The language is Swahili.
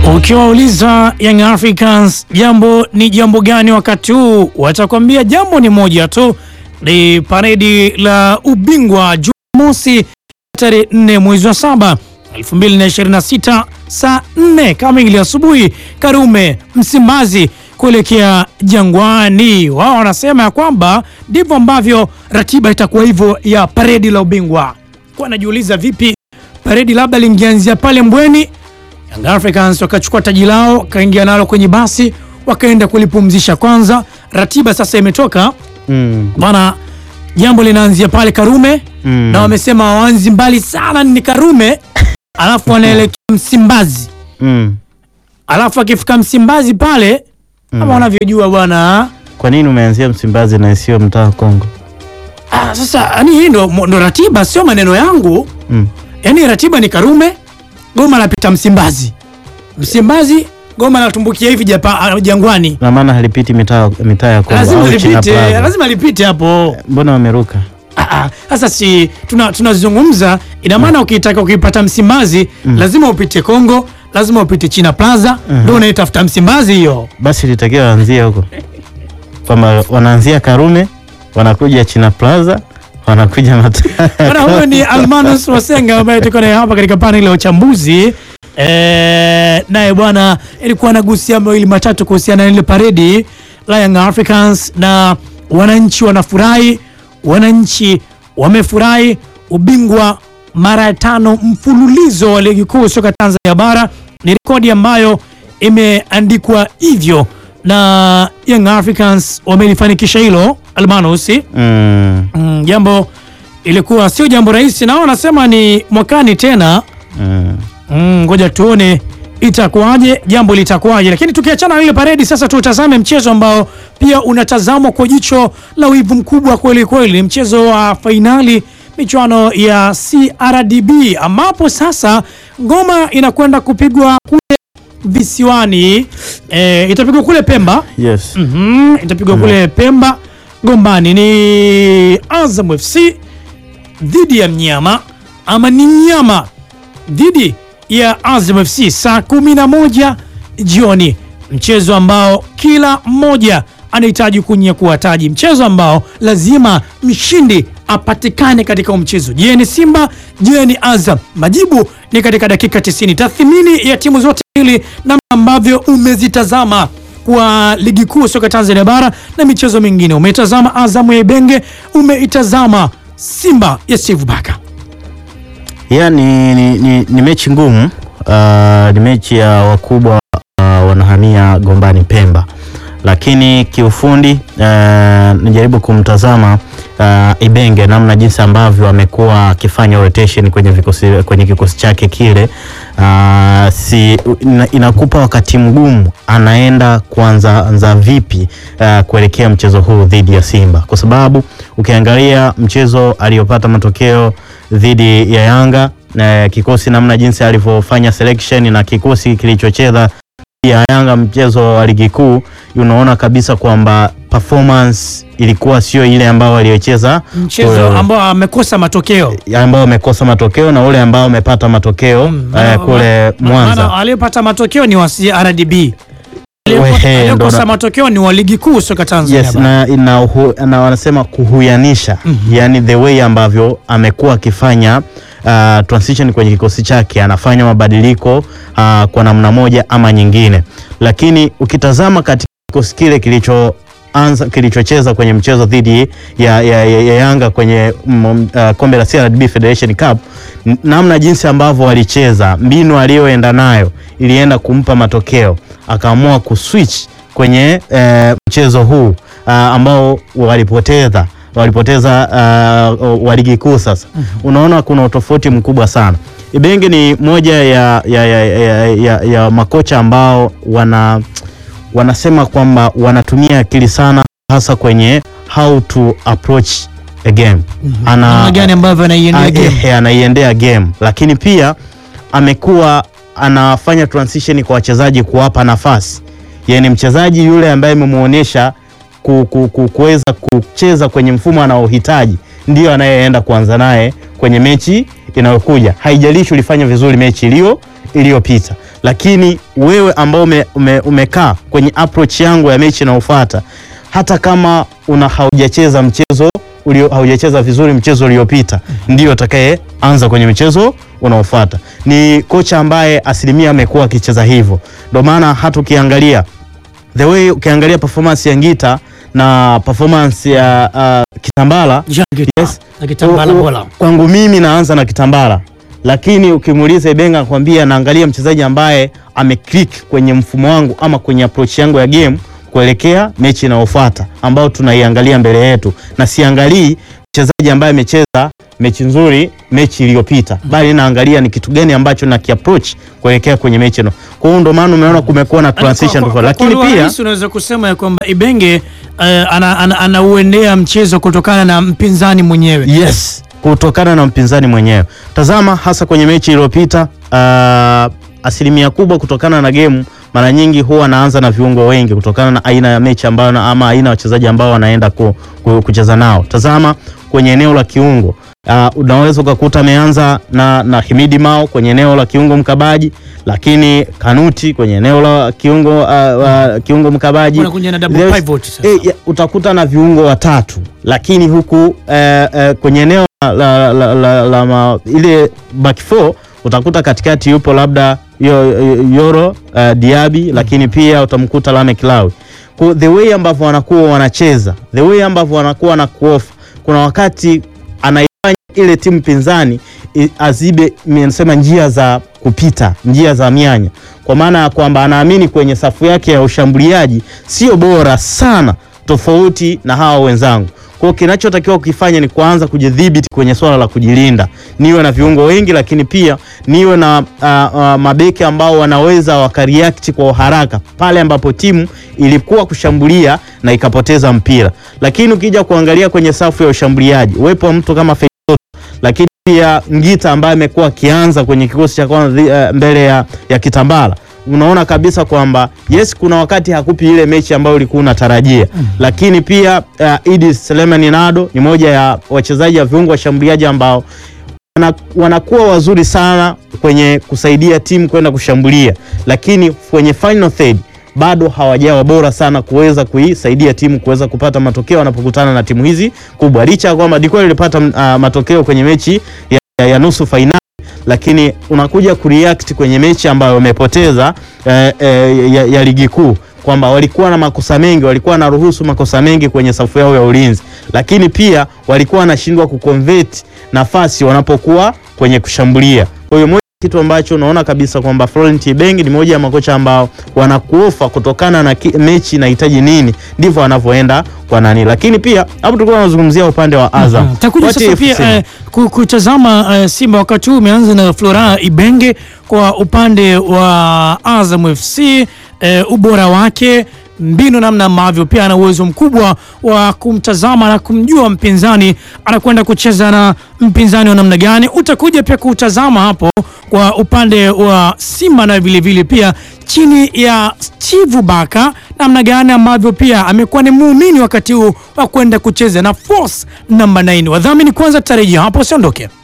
Ukiwauliza Young Africans jambo ni jambo gani wakati huu, watakwambia jambo ni moja tu, ni paredi la ubingwa Jumamosi tarehe 4 mwezi wa saba 2026 saa 4 kamili asubuhi, Karume Msimbazi kuelekea Jangwani. Wao wanasema ya kwamba ndivyo ambavyo ratiba itakuwa hivyo ya paredi la ubingwa. Kwa najiuliza vipi paredi labda lingeanzia pale Mbweni Young Africans wakachukua taji lao wakaingia nalo kwenye basi wakaenda kulipumzisha kwanza. Ratiba sasa imetoka Mm. bana, jambo linaanzia pale Karume Mm. na wamesema waanzi mbali sana ni Karume, alafu wanaelekea Msimbazi, Mm. alafu akifika Msimbazi pale kama unavyojua bwana Kwa nini umeanzia Msimbazi na sio mtaa wa Kongo? ah, sasa yani hii ndo, ndo ratiba, sio maneno yangu. Mm. Yani ratiba ni Karume, Goma lapita Msimbazi, Msimbazi Goma latumbukia hivi japa, Jangwani. Na maana halipiti mitaa mitaa ya Kongo lazima au China lipite, Plaza. lazima lipite hapo. Mbona wameruka? Ah, ah, Sasa si tuna- tunazungumza, ina maana ukitaka ukipata Msimbazi lazima upite Kongo, lazima upite China Plaza, ndio unaitafuta Msimbazi hiyo. Basi litakiwa waanzie huko, kwamba wanaanzia Karume, wanakuja China Plaza, wanakuja mataa Bwana huyo ni Almanus Wasenga ambaye tuko naye hapa katika panel ya uchambuzi. Eh, naye bwana ilikuwa anagusia mawili matatu kuhusiana na ile paredi la Young Africans na wananchi wanafurahi, wananchi wamefurahi ubingwa mara ya tano mfululizo wa ligi kuu soka Tanzania bara. Ni rekodi ambayo imeandikwa hivyo na Young Africans wamelifanikisha hilo Almanus. mm. Mm, jambo ilikuwa sio jambo rahisi, nao wanasema ni mwakani tena. Mm. Mm, ngoja tuone itakuwaje, jambo litakuwaje. Lakini tukiachana na ile paredi, sasa tutazame mchezo ambao pia unatazamwa kwa jicho la wivu mkubwa kweli kweli. Ni mchezo wa fainali michuano ya CRDB ambapo sasa ngoma inakwenda kupigwa kule visiwani, e, itapigwa kule Pemba. Yes. Mhm, itapigwa kule Pemba Gombani. Ni Azam FC dhidi ya Mnyama ama ni Mnyama dhidi ya Azam FC saa 11 jioni, mchezo ambao kila mmoja anahitaji kunyakua taji, mchezo ambao lazima mshindi apatikane katika huu mchezo. Je, ni Simba? Je, ni Azam? Majibu ni katika dakika 90. Tathmini ya timu zote mbili namna ambavyo umezitazama kwa ligi kuu soka Tanzania bara na michezo mingine. Umetazama Azamu ya Ibenge, umeitazama Simba ya Steve Baka. Ya, ni, ni, ni, ni mechi ngumu uh, ni mechi ya wakubwa uh, wanahamia Gombani Pemba, lakini kiufundi uh, nijaribu kumtazama uh, Ibenge namna jinsi ambavyo amekuwa akifanya rotation kwenye vikosi, kwenye kikosi chake kile uh, si, ina, inakupa wakati mgumu, anaenda kuanza anza vipi uh, kuelekea mchezo huu dhidi ya Simba, kwa sababu ukiangalia mchezo aliyopata matokeo dhidi ya Yanga na kikosi namna jinsi alivyofanya selection na kikosi kilichocheza ya Yanga mchezo wa ligi kuu, unaona kabisa kwamba performance ilikuwa sio ile ambayo waliocheza Mchezo kule- ambao amekosa matokeo ambao wamekosa matokeo na ule ambao wamepata matokeo Maana- eh, kule Mwanza. maana aliyepata matokeo ni wa CRDB, Wehe, aliyekosa ndo- matokeo ni wa ligi kuu soka Tanzania Yes, bara. na, na, uhu, na wanasema kuhuyanisha yani the way ambavyo amekuwa akifanya uh, transition kwenye kikosi chake, anafanya mabadiliko uh, kwa namna moja ama nyingine, lakini ukitazama katika kikosi kile kilicho anza kilichocheza kwenye mchezo dhidi ya, ya, ya, ya Yanga kwenye mm, uh, kombe la CRDB Federation Cup, n- namna jinsi ambavyo walicheza, mbinu aliyoenda nayo ilienda kumpa matokeo, akaamua kuswitch kwenye eh, mchezo huu uh, ambao walipoteza walipoteza uh, wa ligi kuu. Sasa unaona kuna utofauti mkubwa sana. Ibenge ni moja ya, ya, ya, ya, ya, ya makocha ambao wana wanasema kwamba wanatumia akili sana hasa kwenye how to approach a game. Namna gani ambavyo anaiendea Ah, game. eh, anaiendea game, lakini pia amekuwa anafanya transition kwa wachezaji kuwapa nafasi, yaani mchezaji yule ambaye imemuonyesha ku, ku, ku, kuweza kucheza kwenye mfumo anaohitaji ndio anayeenda kuanza naye kwenye mechi inayokuja, haijalishi ulifanya vizuri mechi iliyo iliyopita. lakini wewe ambao ume, ume, umekaa kwenye approach yangu ya mechi inayofuata, hata kama una haujacheza mchezo ulio haujacheza vizuri mchezo uliopita, ndio atakaye anza kwenye mchezo unaofuata. Ni kocha ambaye asilimia amekuwa akicheza hivyo, ndio maana hata ukiangalia the way ukiangalia performance ya Ngita na performance ya uh, Kitambala Yes. na kitambala U- u- bola Kwangu mimi naanza na Kitambala, lakini ukimuuliza Ibenga nakwambia naangalia mchezaji ambaye ameclick kwenye mfumo wangu ama kwenye approach yangu ya game kuelekea mechi inayofuata ambao tunaiangalia mbele yetu, na siangalii mchezaji ambaye amecheza mechi nzuri mechi iliyopita, bali naangalia ni kitu gani ambacho na kiapproach kuelekea kwenye mechi ino. Kwa hiyo ndio maana umeona kumekuwa na transition tofauti, lakini pia unaweza kusema ya kwamba Ibenge eh, ana- ana- anauendea mchezo kutokana na mpinzani mwenyewe Yes, kutokana na mpinzani mwenyewe. Tazama hasa kwenye mechi iliyopita, uh, asilimia kubwa kutokana na game, mara nyingi huwa anaanza na viungo wengi kutokana na aina ya mechi ambayo na- ama aina ya wachezaji ambao wanaenda ku, ku, kucheza nao. Tazama kwenye eneo la kiungo Uh, unaweza ukakuta ameanza na, na Himidi Mao kwenye eneo la kiungo mkabaji, lakini Kanuti kwenye eneo la kiungo uh, uh, kiungo mkabaji Unakuja na double There's- pivot sasa. eh, ya, utakuta na viungo watatu, lakini huku eh, eh, kwenye eneo la, la, la, la, la ma, ile back four utakuta katikati yupo labda yo, yo- Yoro uh, Diaby, lakini pia utamkuta Lamek Lawi. Kwa the way ambavyo wanakuwa wanacheza, the way ambavyo wanakuwa na kuofa, kuna wakati anaifanya ile timu pinzani i- azibe nasema njia za kupita, njia za mianya, kwa maana ya kwamba anaamini kwenye safu yake ya ushambuliaji sio bora sana tofauti na hawa wenzangu. Kwa hiyo kinachotakiwa kukifanya ni kuanza kujidhibiti kwenye swala la kujilinda, niwe na viungo wengi, lakini pia niwe na uh, uh, mabeki ambao wanaweza wakareact kwa haraka pale ambapo timu ilikuwa kushambulia na ikapoteza mpira. Lakini ukija kuangalia kwenye safu ya ushambuliaji, uwepo wa mtu kama Feitoto, lakini pia Ngita ambaye amekuwa akianza kwenye kikosi cha kwanza dhi- uh, mbele ya, ya Kitambala unaona kabisa kwamba yes, kuna wakati hakupi ile mechi ambayo ulikuwa unatarajia lakini pia uh, Idi Selemani Nado ni moja ya wachezaji wa viungo washambuliaji ambao wana, wanakuwa wazuri sana kwenye kusaidia timu kwenda kushambulia, lakini kwenye final third bado hawajawa bora sana kuweza kuisaidia timu kuweza kupata matokeo wanapokutana na timu hizi kubwa, licha ya kwamba Dikwa ilipata uh, matokeo kwenye mechi ya, ya, ya nusu fainali lakini unakuja kureact kwenye mechi ambayo wamepoteza eh, eh, ya, ya ligi kuu kwamba walikuwa na makosa mengi, walikuwa wanaruhusu makosa mengi kwenye safu yao ya ulinzi, lakini pia walikuwa wanashindwa kuconvert nafasi wanapokuwa kwenye kushambulia. Kwa hiyo moja ya kitu ambacho unaona kabisa kwamba Florent Ibenge ni moja ya makocha ambao wanakuofa kutokana na ki, mechi inahitaji nini, ndivyo wanavyoenda kwa nani. Lakini pia hapo tulikuwa tunazungumzia upande wa Azam. Mhm. Takuja What sasa if pia Simba? eh, ku- kutazama eh, Simba wakati huu umeanza na Flora Ibenge kwa upande wa Azam FC eh, ubora wake mbinu namna ambavyo pia ana uwezo mkubwa wa kumtazama na kumjua mpinzani anakwenda kucheza na mpinzani wa namna gani. Utakuja pia kutazama hapo kwa upande wa Simba na vilevile pia chini ya Steve Baka namna gani ambavyo pia amekuwa ni muumini wakati huu wa kwenda kucheza na force namba 9. Wadhamini kwanza tarejea hapo, usiondoke.